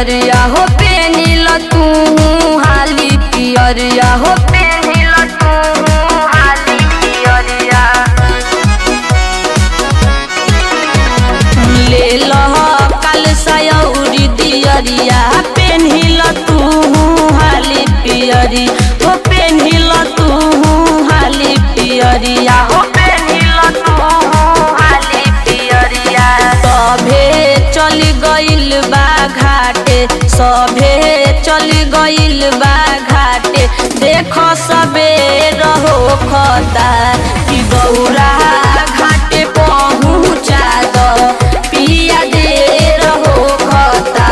पियरिया हो पेनिल तू हाली पियरिया हो पेनिल तू हाली पियरिया ले लह काल सयौरी दियरिया पेन्हिल तू हाली पियरी हो पेन्हिल तू हाली पियरिया हो पेन्हिल तू हाली पियरिया सभे चली गइल बा घाटे सभे चली गइल बा घाटे देख सबे रहो खता कि गौरा घाटे पहुँचा दो पिया दे रहो खता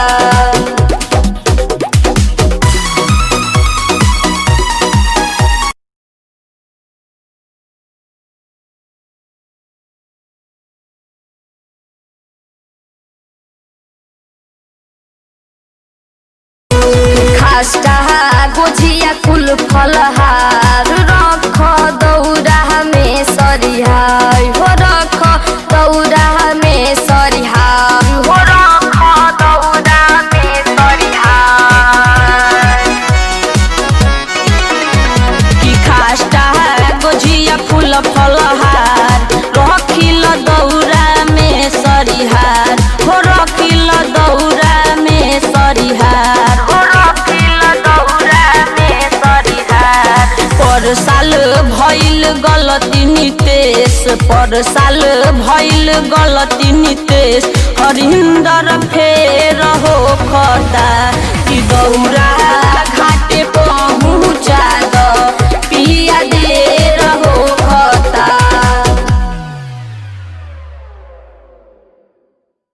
खास्टा गोझिया कुल फलहार रख दौरा में सरिहार हो रख दौरा में सरिहार हो रख दौरा में सरिहार कि खास्टा गोझिया फूल फलहार रखिल दौरा में सरिहार हो रखिल दौरा में सरिहार हो रखिल दौरा में सरिहार पर साल भइल गलती नितेश पर साल भइल गलती नितेश हरिंदर फेर हो खता कि दौरा घाटे पहुँचा